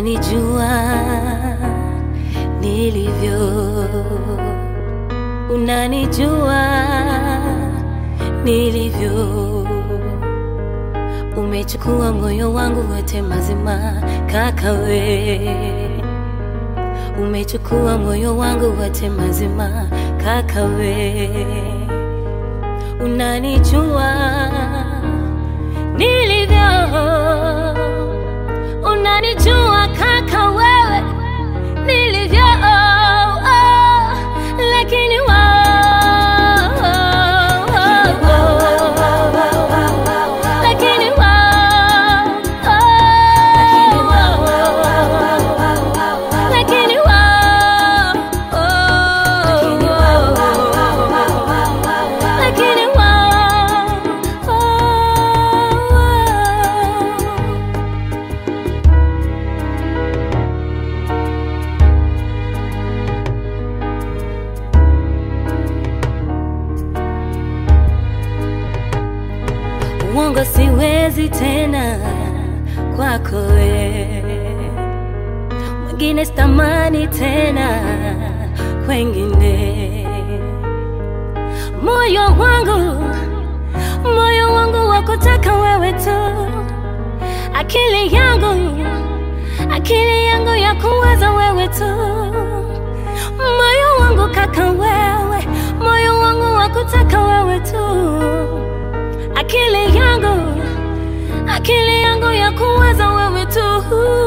Unanijua nilivyo, unanijua nilivyo. Umechukua moyo wangu wote mazima, kaka we. Umechukua moyo wangu wote mazima, kaka we. Unanijua nilivyo, unanijua kaka wewe nilivyo, oh, oh, lakini wao, lakini wao, lakini wao, lakini wao uongo siwezi tena kwako we, mwingine sitamani tena kwengine. Moyo wangu, moyo wangu wakutaka wewe tu, akili yangu, akili yangu ya kuwaza wewe tu, moyo wangu kaka wewe, moyo wangu wakutaka wewe tu akili yangu, akili yangu ya kuwaza wewe tu.